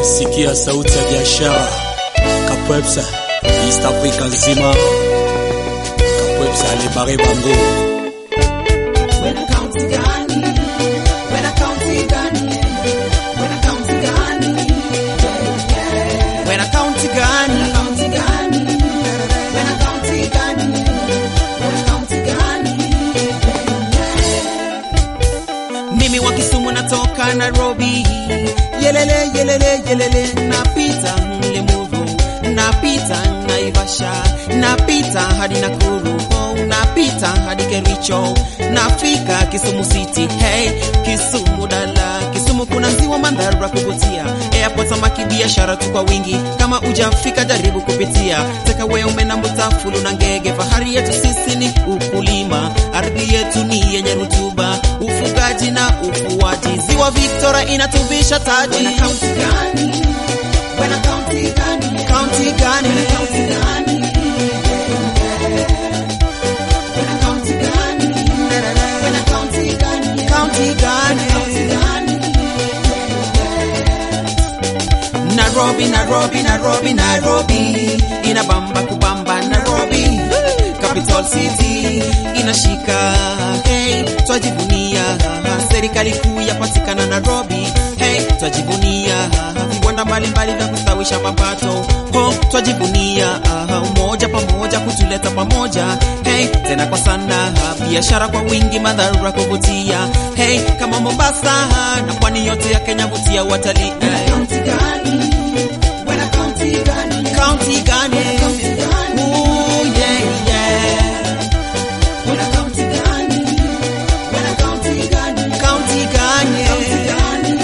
sikia sauti ya biashara Kapwepsa East Africa nzima Kapwepsa alibare bango Wena kaunti gani? Wena kaunti gani? Wena kaunti gani? Wena kaunti gani? Wena kaunti gani? Wena kaunti gani? Wena kaunti gani? Mimi wa Kisumu natoka Nairobi, yelele yelele yelele, napita Limuru, napita Naivasha, napita hadi Nakuru, oh, napita hadi Kericho, nafika Kisumu City, hey Kisumu dala, Kisumu kuna ziwa mandhari ya kuvutia, airport samaki biashara tu kwa wingi, kama ujafika jaribu kupitia, teka wewe umena mutafulu na ngege, fahari yetu sisi ni ukulima, ardhi yetu ni yenye rutuba, ufugaji na ufuaji, ziwa Victoria inatuvisha taji. Wena kaunti gani? Wena kaunti gani? Kaunti gani? Wena kaunti gani? Wena kaunti gani? Wena kaunti gani? Kaunti gani? Kaunti gani? Nairobi, Nairobi, Nairobi, Nairobi, inabamba kubamba Nairobi, capital city inashika, hey, twajivunia serikali kuu yapatikana Nairobi, hey, twajivunia viwanda mbalimbali vya kustawisha mapato, ho, twajivunia umoja pamoja kutuleta pamoja, hey, tena kwa sana biashara kwa wingi, mandhari ya kuvutia, hey, kama Mombasa na pwani yote ya Kenya vutia watalii Wena hey. kaunti gani? Wena kaunti gani? County gani? County gani? Ooh, yeah, yeah. Wena kaunti gani? Wena kaunti gani? County gani? Gani?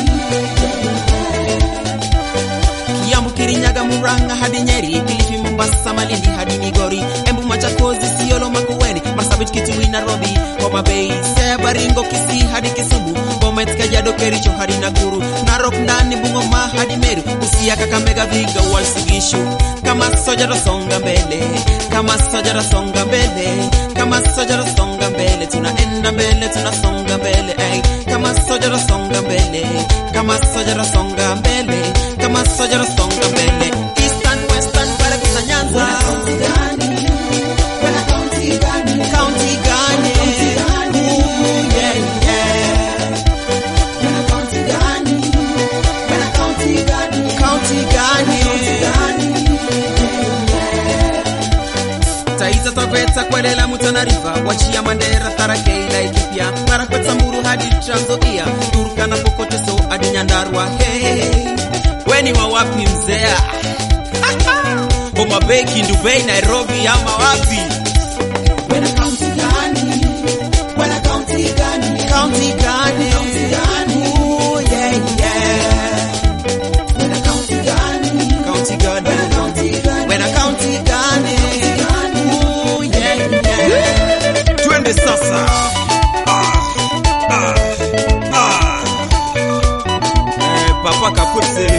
Kiambu, Kirinyaga, Murang'a hadi Nyeri, Kilifi, Mombasa, Malindi hadi Migori, Embu, Machakos, Isiolo, Makueni, Marsabit, Kitui, Nairobi, Homa Bay, Siaya, Baringo, Kisii hadi Kisumu, Bomet, Kajiado, Kericho hadi Nakuru, Narok, Nandi, Bungoma hadi Meru, Busia, Kakamega, Viga, Uasin Gishu. Kama soja rasonga mbele, kama soja rasonga mbele, kama soja rasonga mbele, tunaenda mbele, tunasonga mbele, ay. Kama soja rasonga mbele, kama soja rasonga mbele, kama soja rasonga mbele. Eastern, Western, pale kusa Nyanza. Wena kaunti gani? Wena kaunti gani? County gani? Ooh, yeah, yeah. Wena kaunti gani? Wena kaunti gani? County gani? Gani? Taita Taveta Kwale Lamu Tana River Wachia Mandera Tharakei Laikipia Marakwet Samburu hadi Trans Nzoia Turkana Pokote so hadi Nyandarua hey, weni wa wapi mzea Homa Bay Kindu Bay Nairobi ama wapi Wena kaunti gani? Wena kaunti gani? County gani County gani? Ooh, yeah, yeah. Wena kaunti gani? County gani Wena kaunti gani? Wena county gani Gani? Ooh, yeah, yeah. Twende sasa ah, ah, ah. Eh, Papa Kapute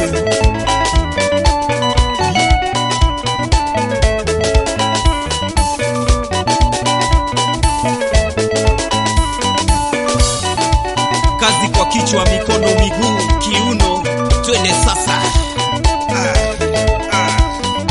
kazi kwa kichwa, mikono, miguu, kiuno, twende sasa. Ah, ah.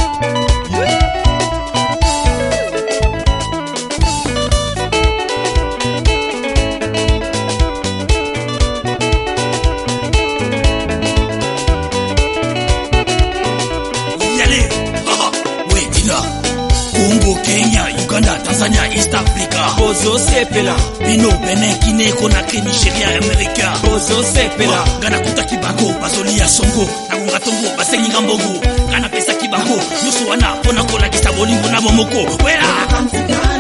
yale haha wedina kongo kenya uganda tanzania east africa Bozo sepela, bino benin guine konakri nigeria amerika bozo sepela, ngana kutaki bango bazolia songo nakonga tongo basenginga mbongo ngana pesaki bango nyonso wana mpo na kolakisa bolingo na bomoko wela Kaunti gani?